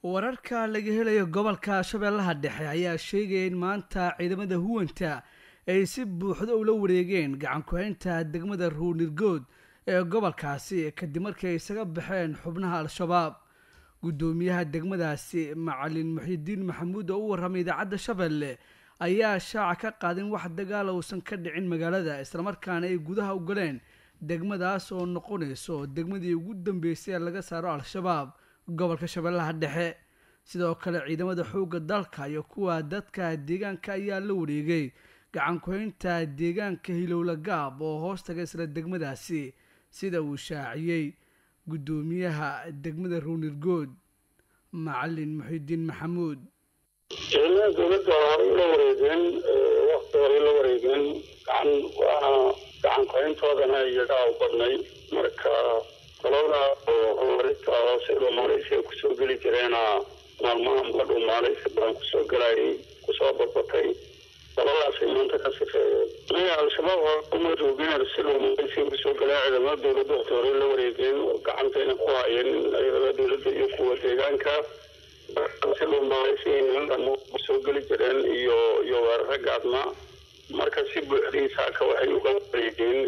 wararka laga helayo gobolka shabeellaha dhexe ayaa sheegaya in maanta ciidamada huwanta ay si buuxda ula wareegeen gacan ku-haynta degmada ruunirgood ee gobolkaasi kadib markii ay isaga baxeen xubnaha al-shabaab guddoomiyaha degmadaasi macalin muxidiin maxamuud oo u warramay idaacadda shabeelle ayaa shaaca ka qaadin wax dagaal uusan ka dhicin magaalada islamarkaana ay gudaha u galeen degmadaas oo noqonayso degmadii ugu dambeysay ee laga saaro al-shabaab gobolka shabeellaha dhexe sidoo kale ciidamada xoogga dalka iyo kuwa dadka deegaanka ayaa la wareegay gacan ku-haynta deegaanka hilowla gaab oo hoos taga isla degmadaasi sida uu shaaciyey guddoomiyaha degmada ruunirgood macalin muxidiin maxamuud ciidamada dowladda horay la wareegeen wakti horay la wareegeen gacan waana gacan ku-hayntoodana iyagaa u badnay marka qolada horumarinta hoose dhuumaaleysiga kusoo geli jireena maalmahanba dhuumaaleysi badan kusoo gelayay kusoo badbatay qoladaasay maanta ka sifeeyeen maya al-shabaab uma joogeen si dhuumaaleysiga kusoo gelaya ciidamada dowladda wakti horay la wareegeen oo gacantayna ku hayeen ciidamada dowladda iyo kuwa deegaanka si dhuumaaleysiga kusoo geli jireen iyo iyo weeraro gaadma marka si buuxdii saaka waxay uga wareegeen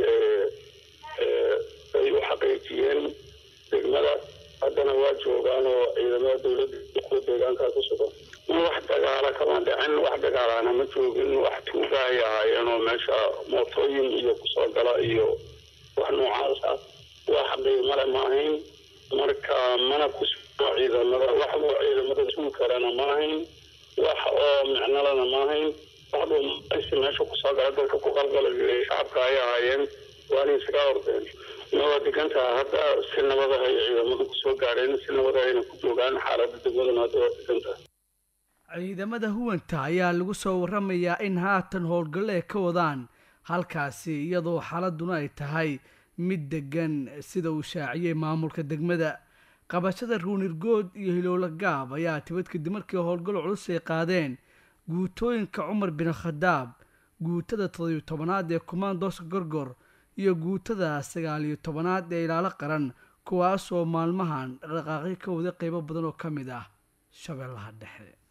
ay u xaqiijiyeen degmada haddana waa joogaan oo ciidamada dowladda kuwa deegaankaa ku sugan wax dagaala kama dhicin wax dagaalana ma joogin wax tuuga ay ahaayeen oo meesha mootooyin iyo kusoo gala iyo wax noocaas ah wax qiimale ma ahayn marka mana ku sugno ciidamada wax oo ciidamada sugi karana ma ahayn wax oo micnalana ma ahayn wax dhuumaysi meesha kusoo gala dadka ku qalqala jiray shacabka ay ahaayeen waana isaga ordeen waa degantaha hadda si nabadaha ay ciidamadu kusoo gaadheen si nabadahayna ku joogaan xaaladda degmaduna hadda waa degantaha ciidamada huwanta ayaa lagu soo waramayaa in haatan howlgallo ay ka wadaan halkaasi iyadoo xaaladuna ay tahay mid degan sida uu shaaciyey maamulka degmada qabashada ruunirgood iyo hilowla gaab ayaa tibad kadib markii howlgallo culus ay qaadeen guutooyinka cumar bin khadaab guutada toddobiyo tobanaad ee kumaandooska gorgor iyo guutada sagaal iyo tobanaad ee ilaalo qaran kuwaasoo maalmahan dhaqaaqyo ka wada qeybo badan oo ka mid ah shabeellaha dhexe